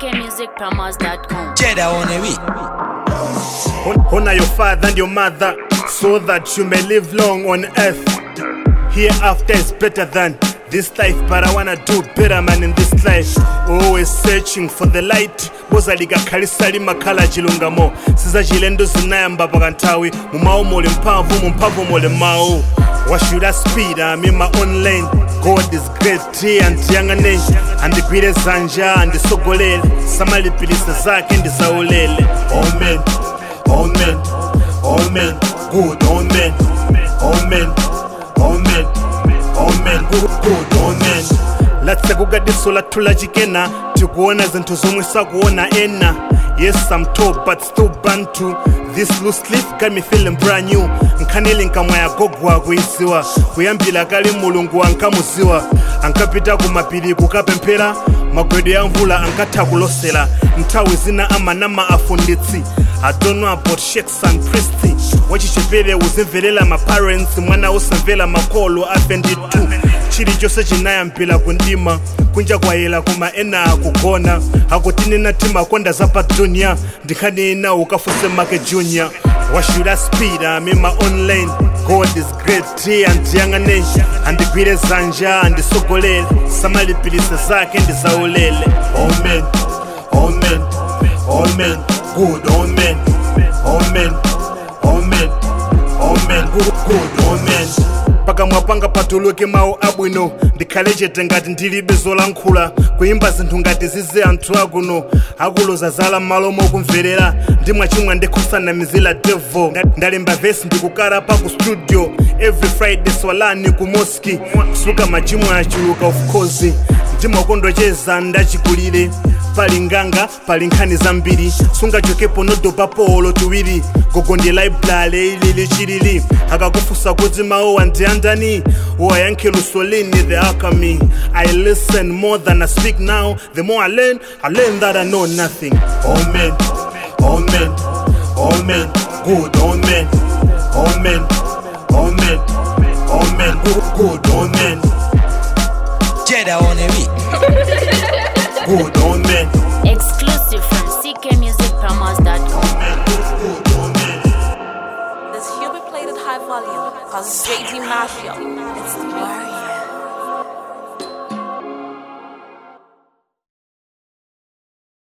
ckmusicpromos.com. Jedi on a week. Hon- Honor your father and your mother so that you may live long on earth. Hereafter is better than this life, but I wanna do better, man, in this life. Always searching for the light. boza likakhalisa limakhala chilungamo sizachilendo zinayamba pakanthawi mumawu muli mphamvu mu mphamvu muli mawu What should I speed? I'm in my own lane. God is great, andiyang'ane andigwire zanja andisogolele samalipilisa zake ndisaulele Amen. Amen. Amen. Good. Amen. Amen. Amen. Amen. Good. Good. Amen. latse kukadiso lathula chikena tikuona zinthu zomwe sakuona ena yes i'm tall but still bantu this loose leaf got me feeling brand new nkhanili nkamwa yagogwa kuiziwa kuyambira kali mulungu ankamuziwa ankapita kumapiri kukapemphera magwedo ya mvula ankatha kulosera nthawi zina amanama afunditsi I don't know about sheikhs and priests wachichepere uzimvelela maparents mwana usamvera makolo afe nditu chilichonse chinayambira kundima kunja kwayela koma ena akugona akutinena timakonda zapa dunia ndikhanena ukafuse make junior What should I speed? I'm in my own lane. God is great, andiyang'ane andigwire zanja andisogolele samalipilisa zake ndisaulele Amen. Amen. Amen. Good. Amen. Amen. Amen. Amen. Good. Good. Amen. pakamwa panga patuluke mawu abwino ndikhale chete ngati ndilibe zolankhula kuyimba zinthu ngati zize anthu akuno akuloza zala m'malo mokumverera ndimwachimwa ndikhosanamizira devo ndalemba vesi ndikukara pa ku studio every friday swalani ku moski kusuka machimo achuluka of course ndimakondocheza ndachikulire pali nganga pali nkhani zambiri sungachokepo nodopa polo tiwiri gogo ndi library ilili chilili akakufusa kuti mawu andiyandani uwayankhe lusolini the alchemy i listen more than i speak now the more i learn i learn that i know nothing amen amen amen good amen amen amen amen good, good amen Jedi on a week. good amen Exclusive from ckmusicpromos.com. This here we played at high volume, cause it's JD Mafia.